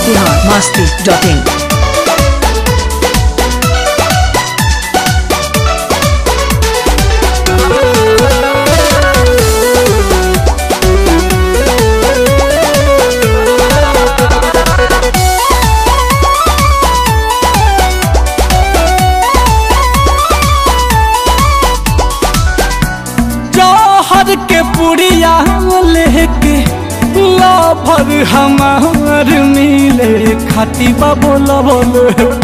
Bihar Masti dot इन जौहर के पुड़िया लेके लभर हमार मिले खाती बोल बोल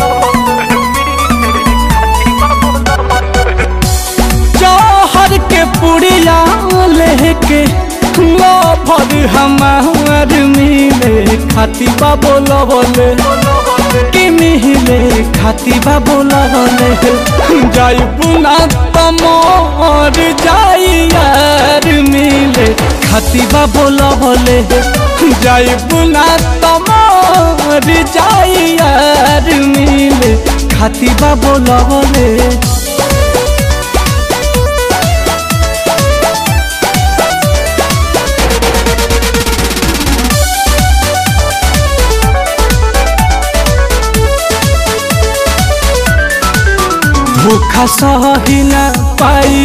जौहर के पुड़िया लेके लभर हमार मिले खाती बोल बोल कि मिले खाती बोल बोल जाई बुना तमोर जाई यार मिले खाती बोल बोले जाई बुना तमोर जाई यार मिले खाती बोल बोले भूखा सही न पाई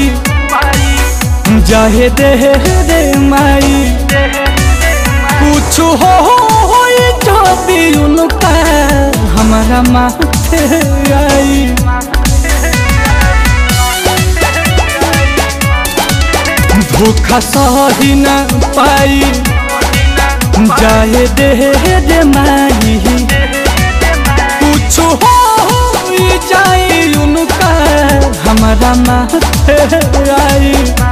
जहे दे रे माई कुछ हो होई जो भी उनका हमारा माथे आई धोखा सही न पाई जाए दे रे माई कुछ हो जाए उनका हमारा माथे आई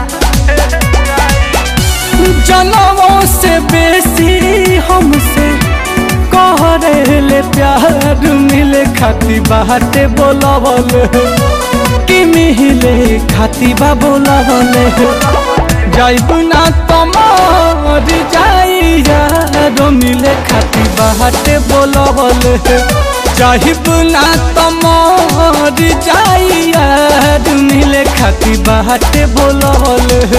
जनमों से बेसी हमसे कहरे ले प्यार मिले खाती बाटे बोलवल कि मिले खाती बा बोलवल जाइबू ना तमर जाई यार मिले खाती बाटे बोलवल चाहिबू ना तमर जाई यार मिले खाती बाटे बोलवल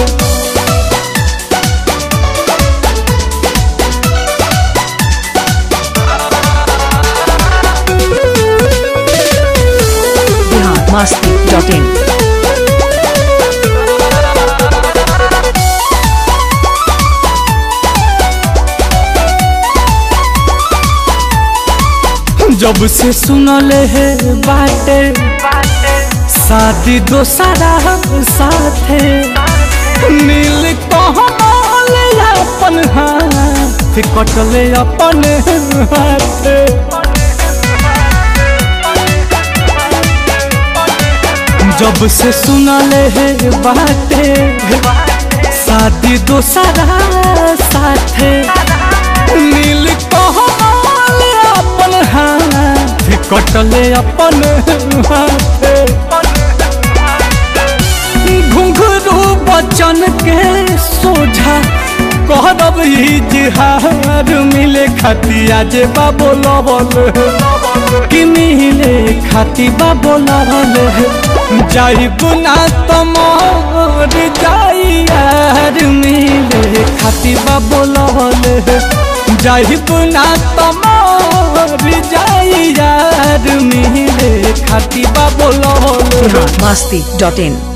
बिहार मस्ती डॉट इन जब से सुनले है बाटे शादी दोसरा साथे नील कहमल अपन हाथ कटले अपन हाथे जब से सुनले है बाटे शादी दोसरा साथे नील कहमल अपन हाथ कटले अपन हाथे घुंघरू बचन के सोझा कहब इजहार मिले खतिया जे बाबोल बोल कि मिले खाती बाबोल जाई बुना तमोर जाई यार मिले खाती बाबोल जाई बुना तमोर जाई यार मिले खाती बाबोल बिहार मस्ती डॉट इन